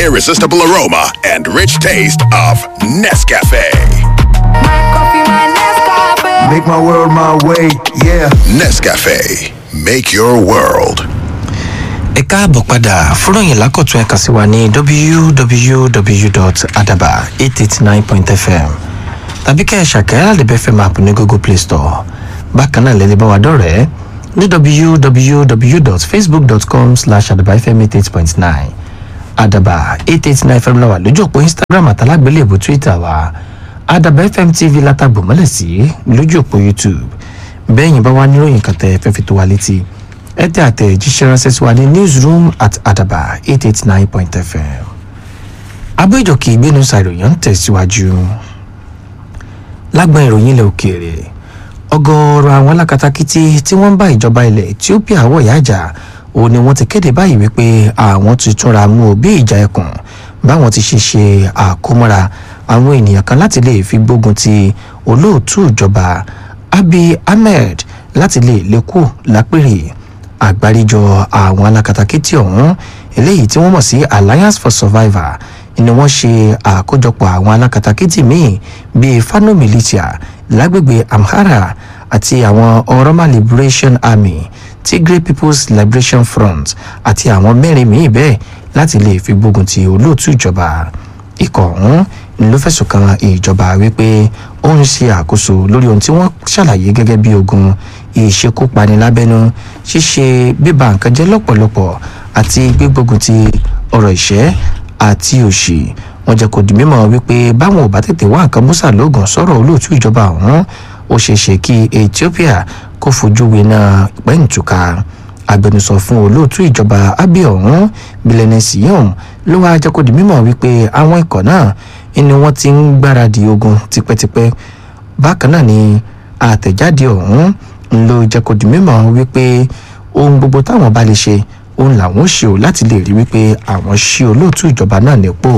irresistible aroma and rich taste of Nescafe. Make my world my way, yeah. Nescafe, make your world. ẹ káàbọ̀ padà fúròyìn lákọ̀tún ẹ̀ka sí wa ní www.adaba889.fm tàbí kẹ́ ẹ̀ ṣàkẹ́rẹ́ àdìbẹ́ fm app ní google play store bákan náà lẹ́lẹ́ bá wa dọ̀rẹ́ ní www.facebook.com slash adabafm88.9 adaba 889 fm la wà lójú òpó instagram àtàlágbélébù twitter wa adaba fm tv látàgbò mọ́lẹ̀ sí lójú òpó youtube bẹ́ẹ̀yìn bá wá níròyìn kan tẹ́ fẹ́ fi tó wa létí ẹ tẹ àtẹ̀jíṣẹ́ ránṣẹ́ sí wa ní newsroom at adaba 889.fm abéjọkì ìgbénu ṣàìròyìn ń tẹ̀síwájú lágbọn ìròyìn ilẹ̀ òkèèrè ọgọ́rọ̀ àwọn alákatakítí tí wọ́n ń bá ìjọba ilẹ̀ ethiopia wọ̀ yájà òun ni wọ́n ti kéde báyìí wípé àwọn ti túnra mú o bí ìjà ẹkùn báwọn ti ṣe ṣe àkómọ́ra àwọn ènìyàn kan láti lè fi gbógun ti olóòtú ìjọba abiy ahmed láti lè lékù lápèrè àgbáríjọ àwọn alákatakítí ọ̀hún eléyìí tí wọ́n mọ̀ sí alliance for survivor ni wọ́n ṣe àkójọpọ̀ àwọn alákatakítí míì bíi fano militia lágbègbè amhara àti àwọn oroma liberation army tigray people's liberation front àti àwọn mẹ́rin míì bẹ́ẹ̀ láti lè fi gbógun ti olóòtú ìjọba ikọ̀ ọ̀hún ló fẹ̀sùn kan ìjọba wípé ó ń ṣe àkóso lórí ohun tí wọ́n ṣàlàyé gẹ́gẹ́ bí ogun ìṣekúpani lábẹ́nú ṣíṣe bíba nǹkan jẹ́ lọ́pọ̀lọpọ̀ àti gbígbógun ti ọ̀rọ̀ ìṣẹ́ àti òṣì wọn jẹ́ kó di mímọ̀ wípé báwọn ò bá tètè wá nǹkan mọ́sà lóògùn sọ̀rọ̀ olóòtú ìjọba ọ̀hún ó ṣeé ṣe kí ethiopia kó fojú winá pẹ́ǹtùkà agbẹnusọ fún olóòtú ìjọba abiy ọ̀hún bílẹ̀nì siyom ló wáá jẹ́ kó di mímọ̀ wípé àwọn ikọ̀ náà ni wọ́n ti ń gbáradì ogun tipẹ́tipẹ́ bákan náà ni àtẹ̀jáde ọ̀hún ló jẹ́ kó di mímọ̀ wípé ohun gbogbo táwọn bá lè ṣe òun làwọn ṣe ò láti lè rí wípé àwọn ṣí olóòtú ìjọba náà nípò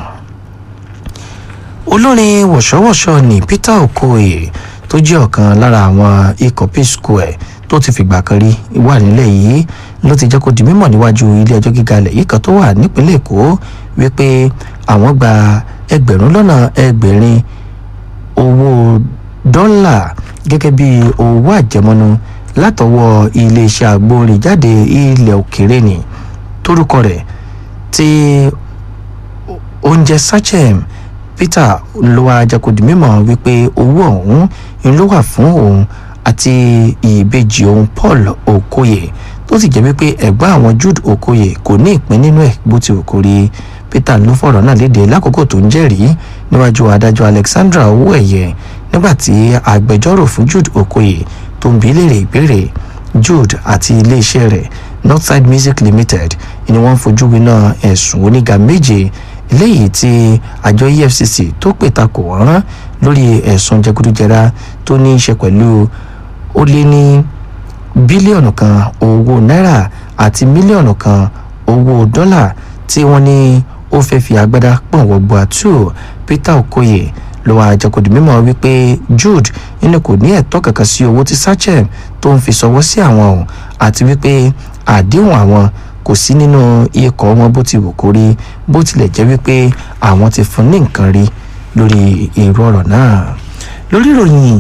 olórin wọ̀ṣọ́wọ̀ṣọ́ ní peter okoye tó jẹ́ ọ̀kan lára àwọn ikọ̀ peace square tó ti fìgbà kan rí wà nílẹ̀ yìí ló ti jẹ́ kó di mímọ̀ níwájú ilé ẹjọ́ gíga ilẹ̀ yìí kan tó wà nípínlẹ̀ èkó wípé àwọn gba ẹgbẹ̀rún lọ́nà ẹgbẹ̀rin owó dọ́là gẹ́gẹ́ bí owó àjẹmọ́nú látọwọ́ iléeṣẹ́ agbórinjáde ilẹ̀ òkèrè ni torúkọ rẹ̀ tí oúnjẹ sachem peter ló wá jẹ́kọ̀dì mímọ́ wípé owó ọ̀hún ń ló wà fún òun àti ìbejì òun paul okoye tó sì jẹ́ wípé ẹ̀gbọ́n àwọn jude okoye kò ní ìpín nínú ẹ̀ bó ti kò rí peter ló fọ̀rọ̀ náà léde lákòókò tó ń jẹ́rìí níwájú adájọ́ alexandra owó ẹ̀yẹ nígbàtí agbẹjọ́rò fún jude okoye tó ń bi léèrè ìbéèrè jude àti iléeṣẹ́ rẹ̀ northside music limited ni wọ́n fojú winá ẹ̀sùn oníga méje léyìí tí àjọ efcc tó pè takò wọ́n lórí ẹ̀sùn jẹgúdújẹrá tó ní í ṣe pẹ̀lú ó lé ní bílíọ̀nù kan owó náírà àti mílíọ̀nù kan owó dọ́là tí wọ́n ní ó fẹ́ fi agbádá pọ̀n wọ́gbọ àtú peter okoye ló wá àjẹkùdì mímọ́ wípé jude nínú kò ní ẹ̀tọ́ kankan sí owó tí sachem tó ń fi sọwọ́ sí àwọn ọ̀hún àti wípé àdéhùn àwọn kò sí nínú ikọ̀ wọn bó ti wù kó rí bó tilẹ̀ jẹ́ wípé àwọn ti fún ní nǹkan rí lórí èrò ọ̀rọ̀ náà lórí ìròyìn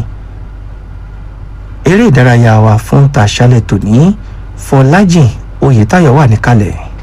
eré ìdárayá wa fún tàṣálẹ̀ tòní fọlájìn oyètáyọ̀ wà níkàlẹ̀.